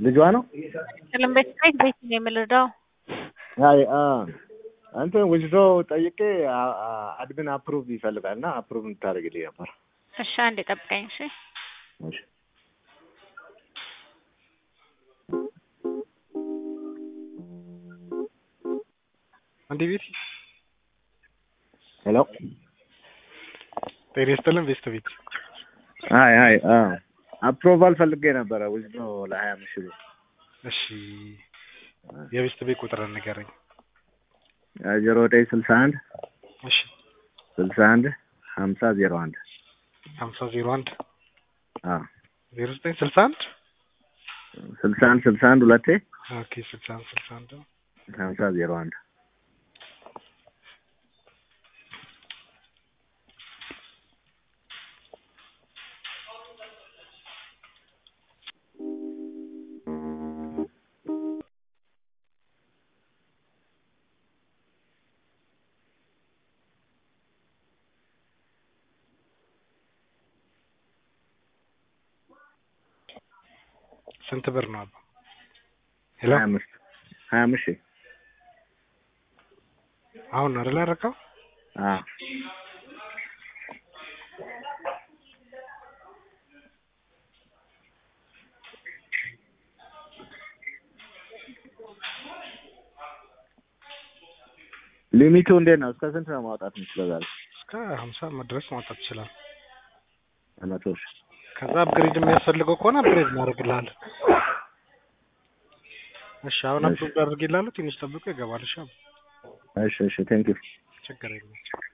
ልጇ ነው። ቀለም ቤት ቤት ቤት ነው የምልዳው አይ አ እንትን ዊዝድሮ ጠይቄ አ- አ- አድሚን አፕሩቭ ይፈልጋል እና አፕሩቭ እንድታደርግልኝ ነበር። እሺ አንዴ ጠብቀኝ እሺ እሺ። አንዴ ቤት ሄሎ ጤና ይስጥልን ቤስት ቤት አይ አይ አ አፕሩቫል ፈልጌ ነበረ ዊዝድሮ ለሀያ አምስት ሺህ ብር እሺ የቤስት ቤት ቁጥር ንገረኝ ዜሮ ዘጠኝ ስልሳ አንድ እሺ ስልሳ አንድ ሀምሳ ዜሮ አንድ ሀምሳ ዜሮ አንድ አ ዜሮ ዘጠኝ ስልሳ አንድ ስልሳ አንድ ስልሳ አንድ ሁለቴ ኦኬ ስልሳ አንድ ስልሳ አንድ ሀምሳ ዜሮ አንድ ስንት ብር ነው አባ ሄሎ ሀያ አምስት ሀያ አምስት ሺህ አሁን ነው አይደል ያደረገው አ ሊሚቱ እንዴት ነው? እስከ ስንት ነው ማውጣት የምችለው ዛሬ? እስከ ሀምሳ መድረስ ማውጣት ይችላል መቶ ሺህ ከዛ አፕግሬድ የሚያስፈልገው ከሆነ አፕግሬድ እናደርግልሃለን እሺ አሁን እሺ። አፕግሬድ አድርጌልሃለሁ ትንሽ ጠብቆ ይገባል እሺ እሺ እሺ ቴንክ ዩ ችግር የለም